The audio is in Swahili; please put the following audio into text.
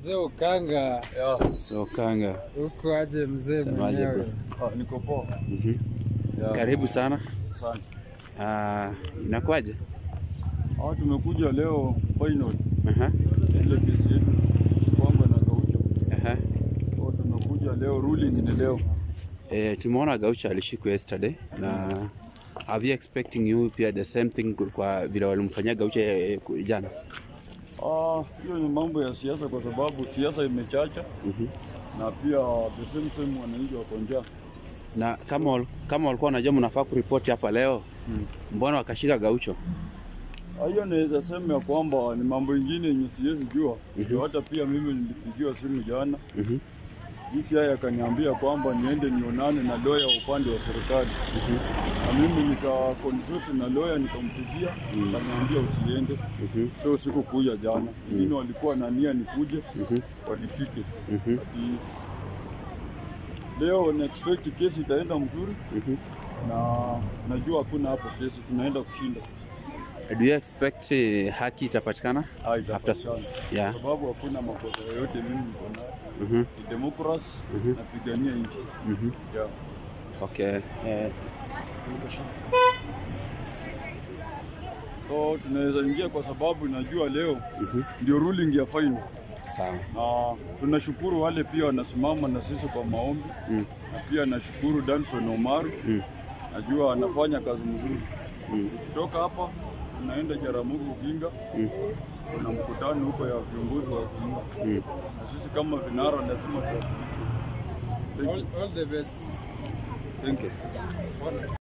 Mzee Ukanga Yeah. So Kanga. huko aje mzee Semaje mwenyewe? Ah, niko poa. Mhm. Yeah. Karibu sana. Asante. Ah, inakuwaje? Ah, tumekuja leo final Aha. ile kesi yetu kwamba na Gaucho. Aha. Kwa tumekuja leo ruling ni leo. Eh, tumeona Gaucho alishikwa yesterday na are you expecting you pia the same thing kwa vile walimfanyia Gaucho eh, ku- jana? Ah, hiyo ni mambo ya siasa kwa sababu siasa imechacha Mhm. na pia the same same wananchi wako njaa. Na kama wal- kama walikuwa wanajua mnafaa kuripoti hapa leo, mbona wakashika Gaucho? Ah, Hiyo naweza sema ya kwamba ni mambo ingine yenye siwezi jua. Ndio Hata pia mimi nilipigiwa simu jana Mhm. DCI akaniambia kwamba niende nionane na lawyer wa upande wa serikali na mimi nika consult na lawyer nikampigia, akaniambia usiende. Mhm. So sikukuja jana, wengine walikuwa na nia nikuje Mhm. walifike. Mhm. Ati leo na expect kesi itaenda mzuri Mhm. na najua hakuna hapo kesi tunaenda kushinda. Do you expect eh, haki itapatikana? Ah, After itapatikana. Yeah. Kwa sababu hakuna makosa yoyote mimi niko nayo. Mhm. Ni democracy napigania nchi. Mhm. Yeah. Okay. Eh, So tunaweza ingia kwa sababu najua leo ndio ruling ya final, sawa. na tunashukuru wale pia wanasimama na sisi kwa maombi Mm. na pia nashukuru Danson Omaru Mm. najua anafanya kazi mzuri. Mm. Tukitoka hapa tunaenda Jaramogi Oginga, Mm. kuna mkutano huko ya viongozi wa Azimio Mm. na sisi kama vinara lazima tuwakilishe. Thank you. All, all the best. Thank you.